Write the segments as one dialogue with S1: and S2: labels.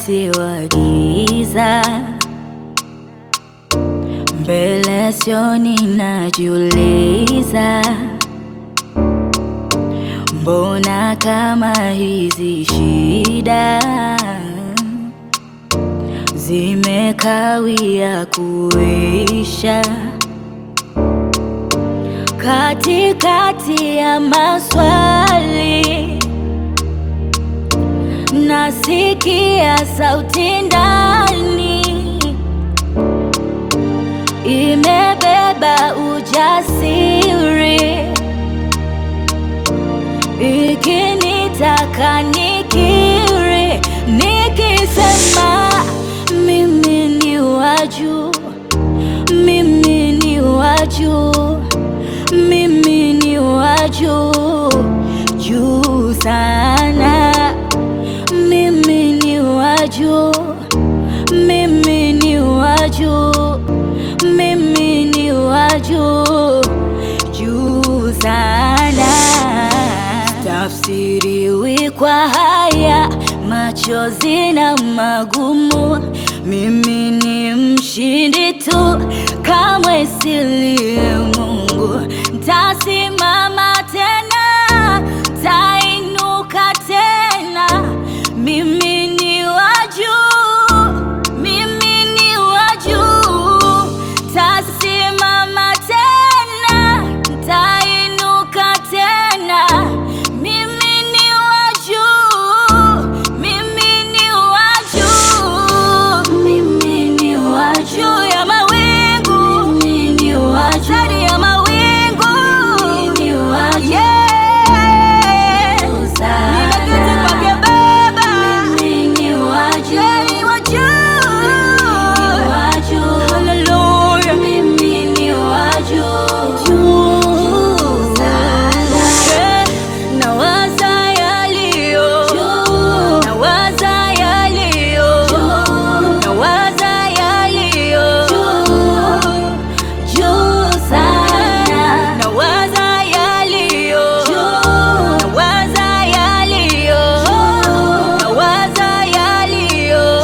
S1: wakati wa giza, mbele sioni, najiuliza mbona kama hizi shida zimekawia kuisha, katikati ya maswali nasikia sauti ndani imebeba ujasiri ikinitaka nikiri, nikisema mimi ni wa juu, mimi ni wa juu, mimi ni wa juu, juu sana, mimi ni wa juu, mimi ni wa juu, mimi ni wa juu, juu sana tafsiriwi kwa haya machozi na magumu. Mimi ni mshindi tu, kamwe silie Mungu. Ntasimama tena, tainuka tena. Mimi ni wa juu, mimi ni wa juu. Tasimama tena, tainuka tena. Mimi ni wa juu, mimi ni wa juu, mimi ni wa juu ya mawingu, mimi ni wa juu ndani ya mawingu, mimi ni wa juu nimeketi kwake Baba, mimi ni wa juu, ni wa juu, haleluya, mimi ni wa juu, juu sana nawaza yaliyo nawaza yaliyo nawaza yaliyo juu sana nawaza yaliyo nawaza yaliyo nawaza yaliyo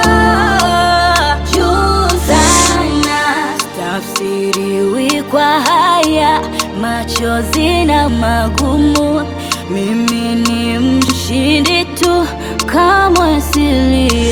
S1: juu sana tafsiriwi kwa haya machozi na magumu. Mimi ni mshindi tu, kamwe silie